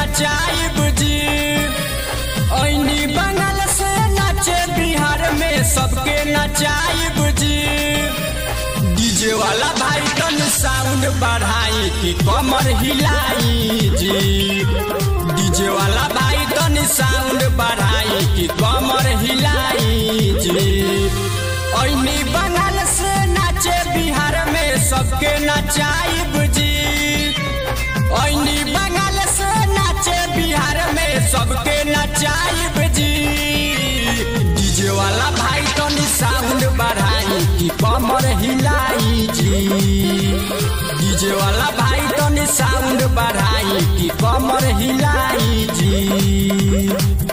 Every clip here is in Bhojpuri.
नचाइब जी ऐनी बंगाल से नाचे बिहार में सबके नचाइब जी डीजे वाला भाई तन साउंड बढ़ाई कि कमर हिलाई जी डीजे वाला भाई तन साउंड बढ़ाई कि कमर हिलाई जी ऐनी बंगाल से नाचे बिहार में सबके नचाइब जी ऐनी बंगाल से नाचे बिहार में सबके नचाइब जी डीजे वाला भाई तनी साउंड बढ़ाई कि कमर हिलाई जी डीजे वाला भाई तनी साउंड बढ़ाई कि कमर हिलाई जी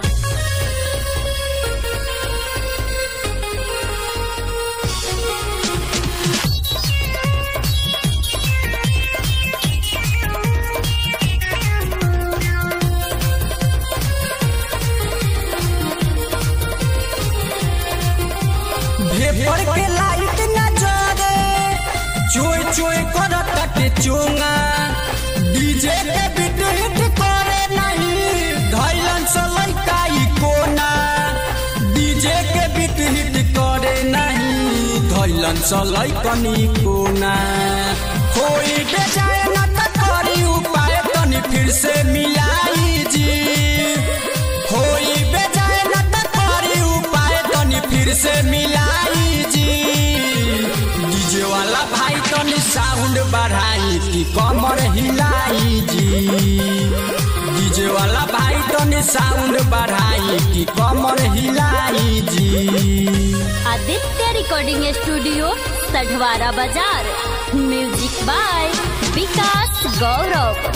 भेपर के लाइट न जरे चोय चोय करत के चोंगा डीजे के बीट हिट करे नहीं धैलन से लइका ई कोना डीजे के बीट हिट करे नहीं धैलन से लइकनी कोना कोई बेजाए न त करी उपाय तनी फिर से मिलाई जी होई बेजाए न त करी उपाय तनी फिर से मिलाई जी डीजे वाला भाई तनी साउंड बढ़ाई कि कमर हिलाई जी डीजे वाला भाई तनी साउंड बढ़ाई कि कमर हिलाई जी आदित्य रिकॉर्डिंग स्टूडियो सढवारा बाजार म्यूजिक बाय विकास गौरव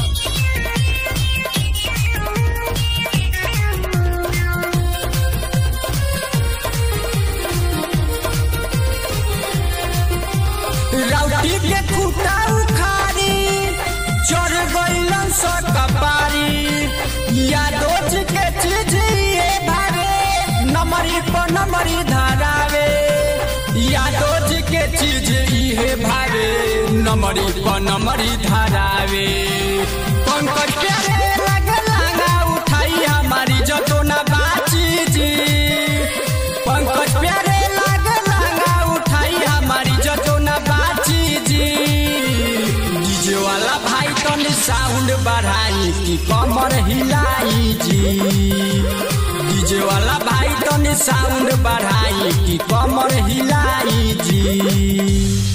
राउटी के खूटा उखारी चढ़ गइलन स कपारी यादोज के चीज ये भावे नमरी पर नमरी धरावे यादोज के चीज इहे भावे नमरी पर नमरी धरावे पंकज प्यारे लगे लांगा उठाई हमारी जतो ना बाची जी पंकज प्यारे लागे लांगा उठाई हमारी जतो ना बाची जी डीजे वाला भाई तनी साउंड बढ़ाई कि कमर हिलाई जी डीजे वाला भाई तनी साउंड बढ़ाई कि कमर हिलाई जी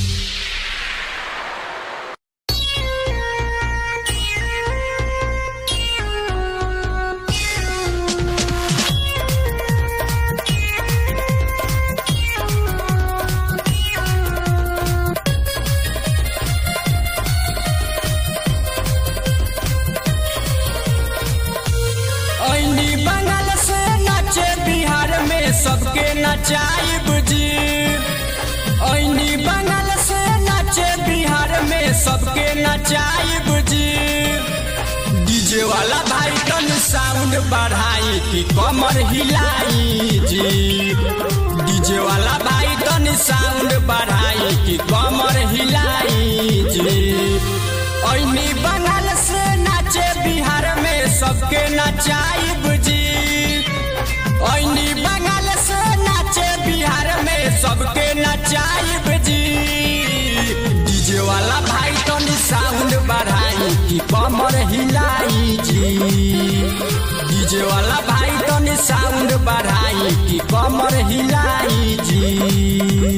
ऐनी बंगाल से नाचे बिहार में सबके नचाइब जी ऐनी बंगाल से नाचे बिहार में सबके नचाइब जी डीजे वाला भाई तन साउंड बढ़ाई कि कमर हिलाई जी डीजे वाला भाई तन साउंड बढ़ाई कि कमर हिलाई जी ऐनी बंगाल से नाचे बिहार में सबके नचाइब जी ऐनी बंगाल से नाचे बिहार में सबके नचाइब जी डीजे वाला भाई तनी साउंड बढ़ाई कि कमर हिलाई जी डीजे वाला भाई तनी साउंड बढ़ाई कि कमर हिलाई जी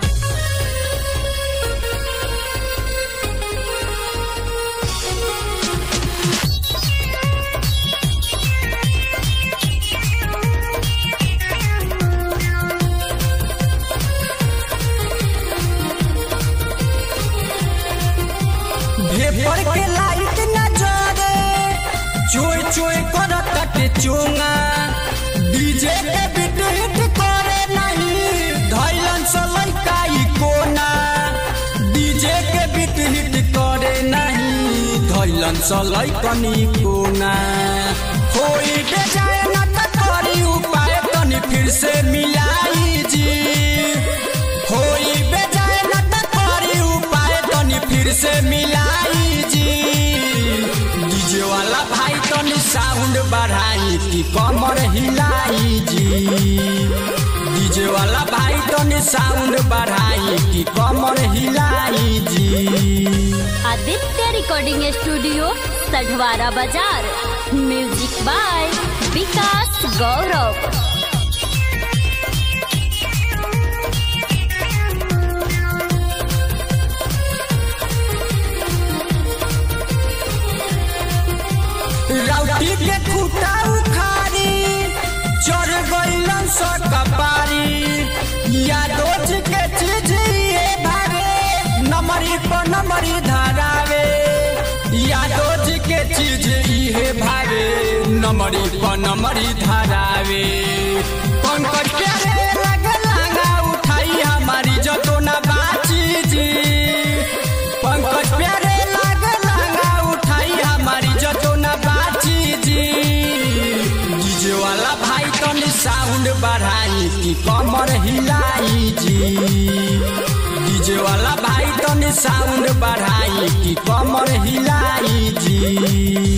भेपर के लाइट न जरे चोय चोय करत के चोंगा डीजे के बीट हिट करे नहीं धैलन से लइका ई कोना डीजे के बीट हिट करे नहीं धैलन से लइकनी कोना होई बेजाए न त करी उपाय तनी फिर से मिलाई जी होई बेजाए न त करी उपाय तनी फिर से मिलाई जी डीजे वाला भाई साउंड बढ़ाई कि कमर हिलाई जी डीजे वाला भाई तनी साउंड बढ़ाई कि कमर हिलाई जी आदित्य रिकॉर्डिंग स्टूडियो सढवारा बाजार म्यूजिक बाय विकास गौरव राउटी के खूटा उखाड़ी चढ़ गइलन स कपारी यादोज के चीज ये भावे नमरी पर नमरी धरावे यादोज के चीज इहे भावे नमरी पर नमरी धरावे पंकज प्यारे लग लागा उठाई हमारी जतो ना बाची जी पंकज प्यारे लाग लागा उठाई हमारी जतो ना बाची जी डीजे वाला भाई तनी साउंड बढ़ाई कि कमर हिलाई जी डीजे वाला भाई तनी साउंड बढ़ाई कि कमर हिलाई जी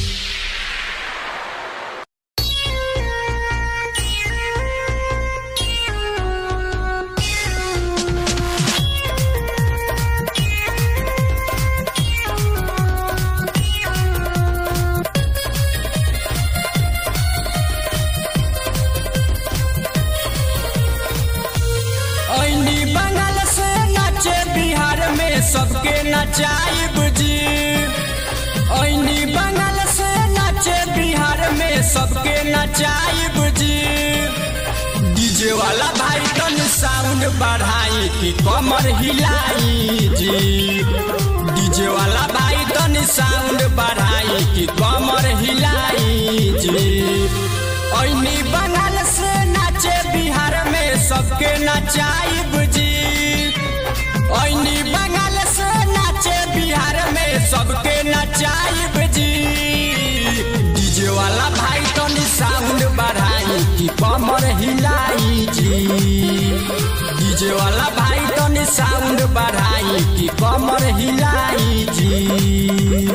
ऐनी बंगाल से नाचे बिहार में सबके नचाइब जी ऐनी बंगाल से नाचे बिहार में सबके नचाइब जी डीजे वाला भाई तन साउंड बढ़ाई कि कमर हिलाई जी डीजे वाला भाई तन साउंड बढ़ाई कि कमर हिलाई जी ऐनी बंगाल से नाचे बिहार में सबके नचाइब जी ऐनी बंगाल से नाचे बिहार में सबके नचाइब जी डीजे वाला भाई तनी साउंड बढ़ाई कि कमर हिलाई जी डीजे वाला भाई तनी साउंड बढ़ाई कि कमर हिलाई जी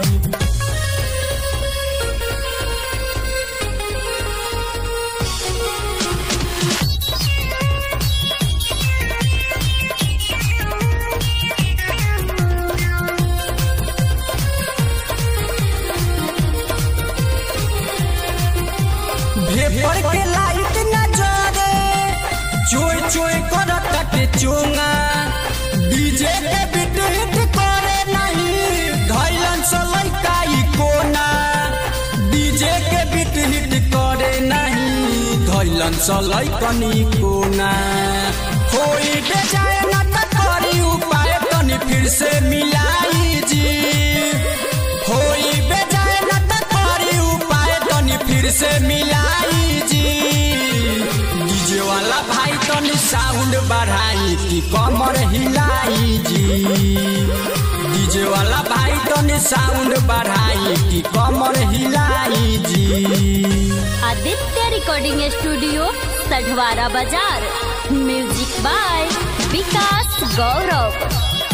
भेपर के लाइट न जरे चोय चोय करत के चोंगा डीजे के बीट हिट करे नहीं धैलन से लइका ई कोना डीजे के बीट हिट करे नहीं धैलन से लइकनी कोना होई दे जाए न त करी उपाय तनी फिर से मिलाई जी होई बेजाए न त करी उपाय तनी फिर से मिलाई जी डीजे वाला भाई तनी साउंड बढ़ाई कि कमर हिलाई जी डीजे वाला भाई तनी साउंड बढ़ाई कि कमर हिलाई जी आदित्य रिकॉर्डिंग स्टूडियो सढवारा बाजार म्यूजिक बाय विकास गौरव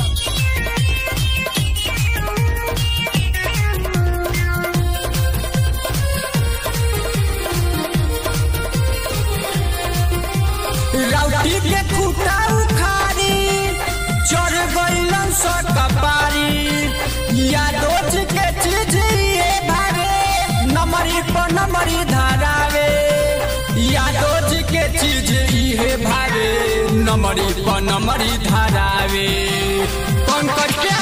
राउटी के खूटा उखाड़ी चढ़ गइलन स कपारी यादोज के चीज ये भावे नमरी पर नमरी धरावे यादोज के चीज इहे भावे नमरी पर नमरी धरावे पंकज के